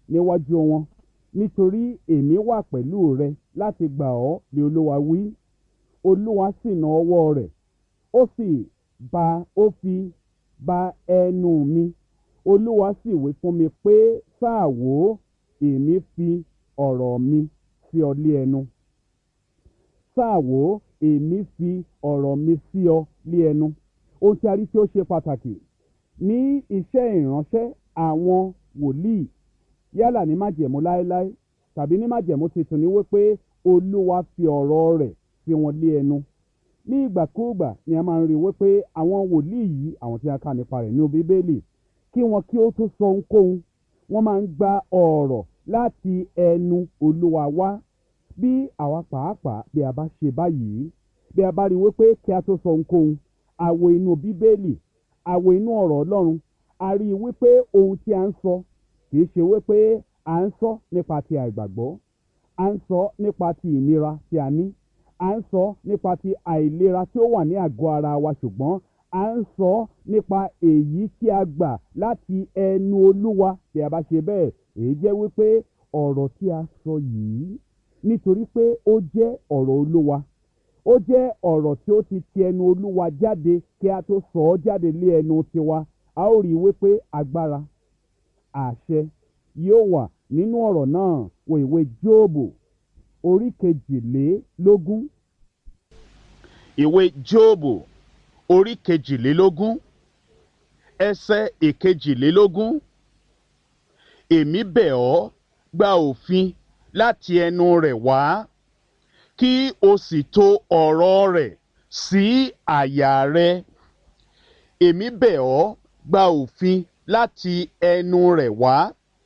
níwájú wọn nítorí èmi wà pẹ̀lú rẹ láti gbà ọ́ ní olúwa wí olúwa sì na ọwọ́ rẹ̀ ó sì ba ó fi ba ẹnu mi olúwa sì wí fún mi pé sáà wò ó èmi fi ọ̀rọ̀ mi sí ọ lé ẹnu sáà wò ó èmi fi ọ̀rọ̀ mi sí ọ lé ẹnu ohun tí a rí tí ó ṣe pàtàkì ní iṣẹ́ ìránṣẹ́ àwọn wòlíì yálà ní májẹ̀mú láéláé tàbí ní májẹ̀mú tuntun ni wípé olúwa fi ọ̀rọ̀ rẹ̀ sí wọn lé ẹnu ní ìgbàkúùgbà ni a máa ń rí wípé àwọn wòlíì yìí àwọn tí a kà nípa rẹ̀ ní bíbélì kí wọn kí ó tó sọ ohunkóhun wọ́n máa ń gba ọ̀rọ̀ láti ẹnu olúwa wá bí àwa pàápàá bí a bá ṣe báyìí bí a bá rí wípé kí a tó sọ ohunkóhun àwo inú bíbélì àwo inú ọ̀rọ̀ ọlọ́run a rí i wípé ohun tí a ń sọ kì í ṣe wípé à ń sọ nípa ti àìgbàgbọ́ à ń sọ nípa ti ìnira tí a ní à ń sọ nípa ti àìlera tí ó wà ní àgọ́ ara wa ṣùgbọ́n à ń sọ nípa èyí tí a gbà láti ẹnu olúwa tí a bá ṣe bẹ́ẹ̀ èyí jẹ́ wípé ọ̀rọ̀ tí a sọ yìí nítorí pé ó jẹ́ ọ̀rọ̀ olúwa ó jẹ́ ọ̀rọ̀ tí ó ti ti ẹnu olúwa jáde kí a tó sọ ọ́ jáde lé ẹnu tiwa a ó rí i wípé agbára àṣẹ yóò wà nínú ọ̀rọ̀ náà wo ìwé jóòbù orí kejìlélógún. ìwé jóòbù orí kejìlélógún ẹsẹ̀ ìkejìlélógún èmi bẹ̀ ọ́ gba òfin láti ẹnu rẹ̀ wá kí o sì to ọ̀rọ̀ rẹ̀ sí àyà rẹ èmi bẹ̀ ọ́ gba òfin láti ẹnu rẹ̀ wá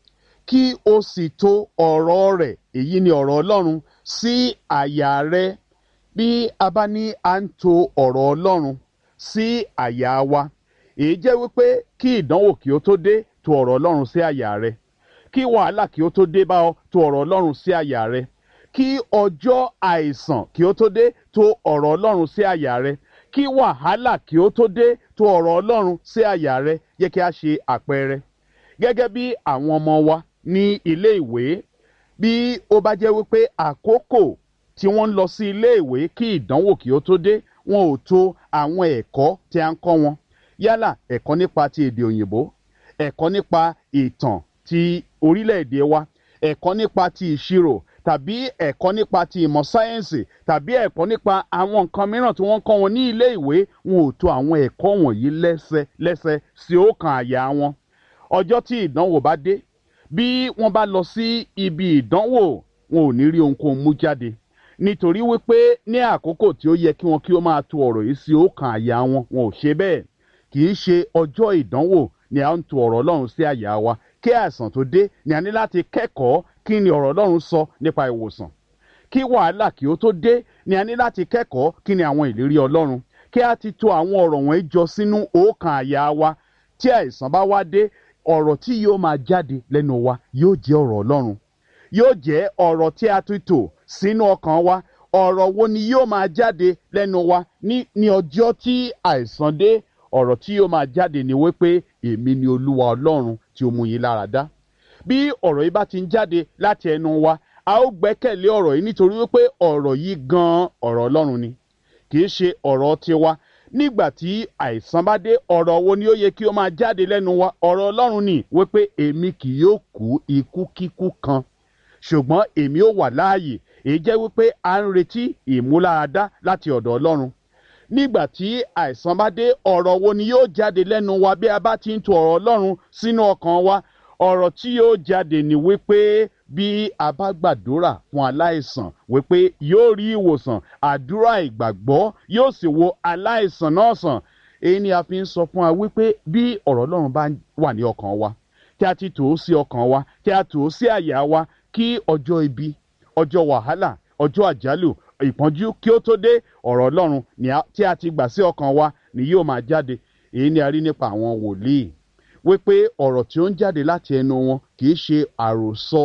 kí o sì to ọ̀rọ̀ rẹ̀ èyí ni ọ̀rọ̀ ọlọ́run sí àyà rẹ bí a bá ní à ń to ọ̀rọ̀ ọlọ́run sí àyà wa èyí jẹ́ wípé kí ìdánwò kí ó tó dé to ọ̀rọ̀ ọlọ́run sí àyà rẹ kí wàhálà kí ó tó dé bá ọ to ọ̀rọ̀ ọlọ́run sí àyà rẹ kí ọjọ́ àìsàn kí ó tó dé to ọ̀rọ̀ ọlọ́run sí àyà rẹ kí wàhálà kí ó tó dé to ọ̀rọ̀ ọlọ́run sí àyà rẹ yẹ kí a ṣe àpẹẹrẹ gẹ́gẹ́ bí àwọn ọmọ wa ní ilé ìwé bí ó bá jẹ́ wípé àkókò tí wọ́n ń lọ sí ilé ìwé kí ìdánwò kí ó tó dé wọn ò to àwọn ẹ̀kọ́ tí a ń kọ́ wọn yálà ẹ̀kọ́ nípa ti èdè òyìnbó ẹ̀kọ́ nípa ìtàn ti orílẹ̀-èdè wa ẹ̀kọ́ nípa ti ìṣirò tàbí ẹ̀kọ́ nípa ti ìmọ̀ sáyẹ́ǹsì tàbí ẹ̀kọ́ nípa àwọn nǹkan mìíràn tí wọ́n kọ́ wọn ní ilé ìwé wọn ò to àwọn ẹ̀kọ́ wọ̀nyí lẹ́sẹ lẹ́sẹ sí ọkàn àyà wọn ọjọ́ tí ìdánwò bá dé bí wọ́n bá lọ sí ibi ìdánwò wọn ò ní rí ohunkóhun mú jáde nítorí wípé ní àkókò tí ó yẹ kí wọn kí ó máa to ọ̀rọ̀ yìí sí ọkàn àyà wọn wọn ò ṣe bẹ́ẹ̀ kì í ṣe ọjọ́ ìdánwò ni a ń to ọ̀rọ̀ ọlọ́run sí àyà wa kí àìsàn tó dé ni a ní láti kẹ́kọ̀ọ́ kí ni ọ̀rọ̀ ọlọ́run sọ nípa ìwòsàn kí wàhálà kí ó tó dé ni a ní láti kẹ́kọ̀ọ́ kí ni àwọn ìlérí ọlọ́run kí a ti to àwọn ọ̀rọ̀ wọ̀nyí jọ sínú ọkàn àyà wa tí àìsàn bá wá dé ọ̀rọ̀ tí yóò máa jáde lẹ́nu wa yóò jẹ́ ọ̀rọ̀ ọlọ́run yóò jẹ́ ọ̀rọ̀ tí a ti tò sínú ọkàn wa ọ̀rọ̀ wo ni yóò máa jáde lẹ́nu wa ní ní ọjọ́ tí àìsàn dé ọ̀rọ̀ tí yóò máa jáde ni wípé èmi ni olúwa ọlọ́run tí ó mú yín lára dá bí ọ̀rọ̀ yìí bá ti ń jáde láti ẹnu wa a ó gbẹ́kẹ̀lé ọ̀rọ̀ yìí nítorí wípé ọ̀rọ̀ yìí gan-an ọ̀rọ̀ ọlọ́run ni kì í ṣe ọ̀rọ̀ tiwa nígbà tí àìsàn bá dé ọ̀rọ̀ wo ni ó yẹ kí ó máa jáde lẹ́nu wa ọ̀rọ̀ ọlọ́run ni wípé èmi kì yóò kú ikú kíkú kan ṣùgbọ́n èmi ó wà láàyè èyí jẹ́ wípé à ń retí ìmúláradá láti ọ̀dọ̀ ọlọ́run nígbà tí àìsàn bá dé ọ̀rọ̀ wo ni yóò jáde lẹ́nu wa bí a bá ti ń tu ọ̀rọ̀ ọlọ́run sínú ọkàn wa ọ̀rọ̀ tí yóò jáde ni wípé bí a bá gbàdúrà fún aláìsàn wípé yóò rí ìwòsàn àdúrà ìgbàgbọ́ yóò sì wo aláìsàn náà sàn èyí ni a fi ń sọ fún wa wípé bí ọ̀rọ̀ ọlọ́run bá wà ní ọkàn wa tí a ti tò ó sí ọkàn wa tí a tò ó sí àyà wa kí ọjọ́ ibi ọjọ́ wàhálà ọjọ́ àjálù ìpọ́njú kí ó tó dé ọ̀rọ̀ ọlọ́run tí a ti gbà sí ọkàn wa ni yóò máa jáde èyí ni a rí nípa àwọn wòlíì wípé ọ̀rọ̀ tí ó ń jáde láti ẹnu wọn kì í ṣe àròsọ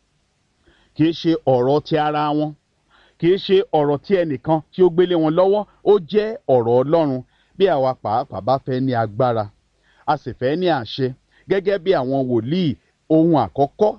kì í ṣe ọ̀rọ̀ ti ara wọn kì í ṣe ọ̀rọ̀ tí ẹnìkan tí ó gbélé wọn lọ́wọ́ ó jẹ́ ọ̀rọ̀ ọlọ́run bí àwa pàápàá bá fẹ́ ní agbára a sì fẹ́ ní àṣẹ gẹ́gẹ́ bí àwọn wòlíì ohun àkọ́kọ́